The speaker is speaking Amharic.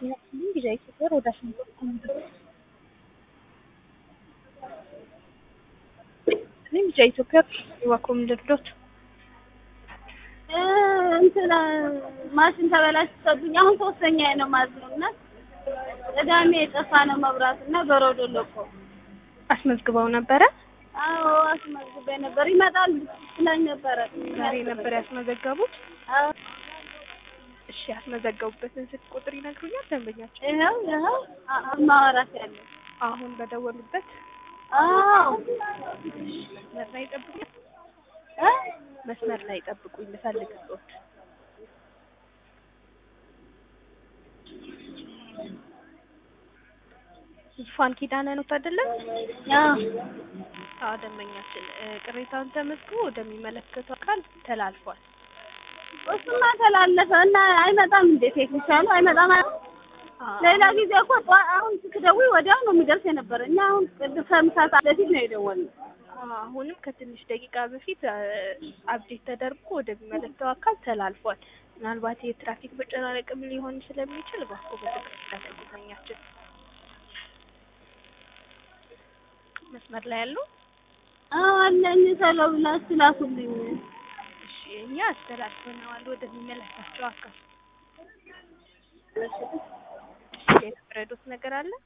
ጤናችንን ጊዜ ኢትዮጵያ ወደ አስመጣ እኔም ጊዜ ኢትዮጵያ ዋኮም ልርዶት እንትን ማሽን ተበላሽቶብኝ አሁን ሶስተኛ ነው ማለት ነው እና ቅዳሜ የጠፋ ነው መብራት እና በረዶ ለቆ አስመዝግበው ነበረ። አዎ አስመዝግቤ ነበር ይመጣል ብላኝ ነበረ ዛሬ ነበር ያስመዘገቡት። አዎ እሺ ያስመዘገቡበትን ስልክ ቁጥር ይነግሩኛል ደንበኛቸው? ይኸው ይኸው አ- ማውራት ያለ አሁን በደወሉበት አዎ መስመር ላይ ጠብቁኝ፣ እ? መስመር ላይ ጠብቁኝ ልፈልግ ሶት ዙፋን ኪዳነ ነው አይደለም? አዎ አዎ ደንበኛችን እ፣ ቅሬታውን ተመዝግቦ ወደሚመለከተው አካል ተላልፏል። እሱማ ተላለፈ እና አይመጣም እንዴ ቴክኒሻኑ አይመጣም አ- አዎ፣ ሌላ ጊዜ እኮ ጠዋ- አሁን ስትደውይ ወዲያው ነው የሚደርስ የነበረ እኛ አሁን ቅድ- ከምሳ ሰዓት በፊት ነው የደወልነው አዎ፣ አሁንም ከትንሽ ደቂቃ በፊት እ፣ አፕዴት ተደርጎ ወደሚመለከተው አካል ተላልፏል። ምናልባት የትራፊክ መጨናነቅም ሊሆን ስለሚችል እባክዎ በትዕግስት ይጠብቁ ደንበኛችን። መስመር ላይ ያሉ አዎ አለኝ ተለው ብላችሁ ላኩልኝ እሺ፣ እኛ አስተላልፈነዋል ወደሚመለከታቸው አካል። እሺ፣ ሌላ የምትረዱት ነገር አለ?